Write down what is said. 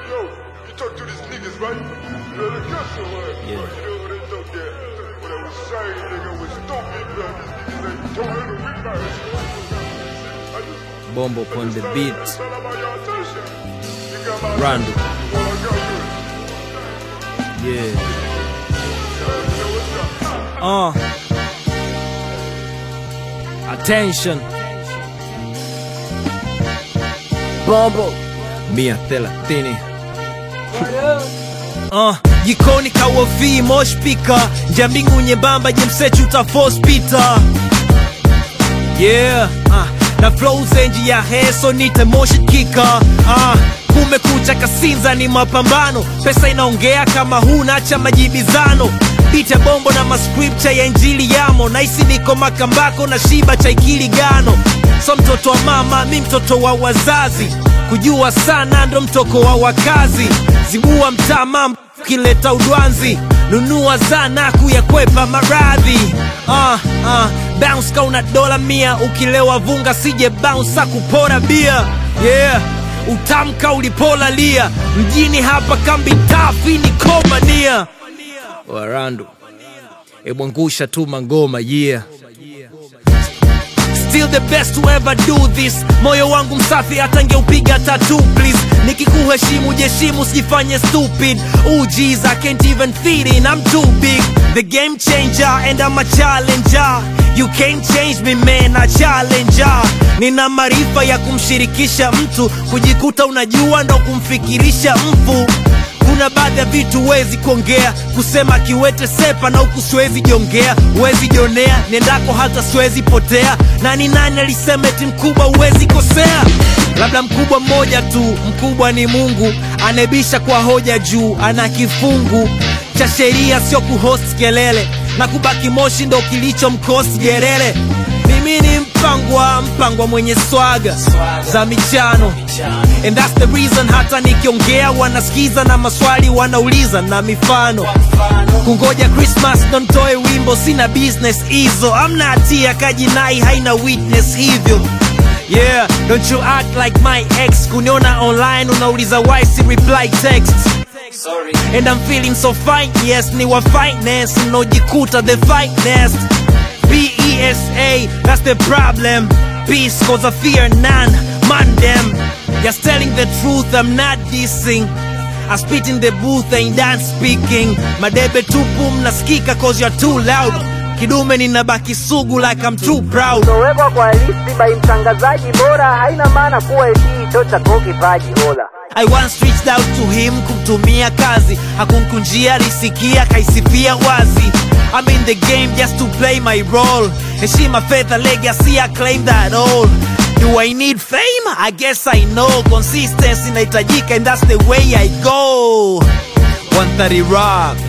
Yo, you talk to these niggas, right? You know, the guess what? Yeah. You know what they thought that? What I was saying, nigga, was stupid, bro. These niggas ain't told her to read my I just, Bombo I on just the thought beat. that's all about your attention. You got my Randall. attention. Well, I got yours. Yeah. You know what's up? Uh. Attention. Bombo Mia thelathini. Uh, jikoni kawovi moshpika njambingu nyembamba jemsechu utafospita yeah uh, na flow zenji ya heso nite motion kika uh, kumekucha kasinza ni mapambano pesa inaongea kama huna cha majibizano bita bombo na mascripture ya injili yamo naisi niko makambako na shiba cha ikiligano so mtoto wa mama mi mtoto wa wazazi kujua sana ndo mtoko wa wakazi zibua mtama kileta udwanzi nunua zana kuyakwepa maradhi uh, uh, bounce kauna dola mia ukilewa vunga sije bounce kupora bia yeah utamka ulipola lia mjini hapa kambi tafi ni komania warandu ebwangusha tu mangoma yeah Still the best to ever do this moyo wangu msafi hata ngeupiga tatu please nikikuheshimu jeshimu sijifanye stupid Ooh, jeez, I can't even fit in I'm too big the game changer and I'm a challenger you can't change me man a challenger nina maarifa ya kumshirikisha mtu kujikuta unajua ndo kumfikirisha mfu kuna baadhi ya vitu huwezi kuongea kusema kiwete sepa na huku siwezi jongea huwezi jonea niendako hata siwezi potea nani nani alisema eti mkubwa huwezi kosea labda mkubwa mmoja tu mkubwa ni mungu anebisha kwa hoja juu ana kifungu cha sheria sio kuhost kelele na kubaki moshi ndo kilicho mkosi gerere mimi ni mpangwa mpangwa mwenye swaga za michano and that's the reason hata nikiongea wanasikiza na maswali wanauliza na mifano kungoja christmas ndo ntoe wimbo sina business hizo amna hatia kajinai haina witness hivyo yeah don't you act like my ex kuniona online unauliza why si reply text and i'm feeling so fine yes ni wa fineness mnaojikuta the finest B-E-S-A, that's the problem. Peace, cause I fear none. Man them. Just telling the truth, I'm not dissing. I spit in the booth, ain't done speaking. Madebe tupu mnasikika cause you're too loud. Kidume ninabaki sugu like I'm too proud. Kutowekwa kwa listi by mtangazaji bora haina maana kuwa eti cho chako kipaji hola. I once reached out to him kumtumia kazi hakunkunjia risikia kaisifia wazi I'm in the game just to play my role heshima fedha legacy I claim that all Do I need fame? I guess I know Consistency inahitajika and that's the way I go 130 rock